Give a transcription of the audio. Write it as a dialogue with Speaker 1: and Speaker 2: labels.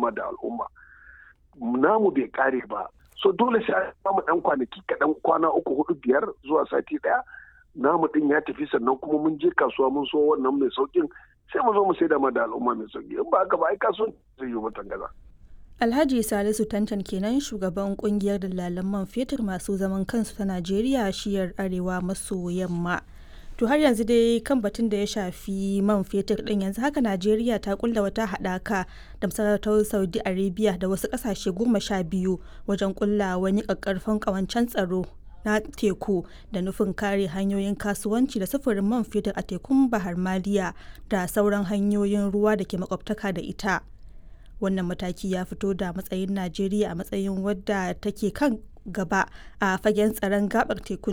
Speaker 1: dama da al'umma namu bai kare ba so dole sai an samu dan kwanaki kaɗan kwana uku hudu biyar zuwa sati ɗaya namu din ya tafi sannan kuma mun je kasuwa mun so wannan mai saukin sai mu zo mu sai da ma da al'umma mai sauki in ba haka ba ai kasuwan zai yi mutan gaza.
Speaker 2: Alhaji Salisu Tantan kenan shugaban kungiyar dalalan man fetur masu zaman kansu ta Najeriya shiyar arewa maso yamma. To har yanzu dai kan batun da ya shafi man fetur din yanzu haka Najeriya ta kulla wata haɗaka da masarautar Saudi Arabia da wasu ƙasashe goma sha biyu wajen kulla wani ƙaƙƙarfan ƙawancen tsaro na teku da nufin kare hanyoyin kasuwanci da sufurin man fetur a tekun Bahar Maliya da sauran hanyoyin ruwa da ke makwabtaka da ita. Wannan mataki ya fito da matsayin Najeriya a matsayin wadda take kan gaba a fagen tsaron gabar tekun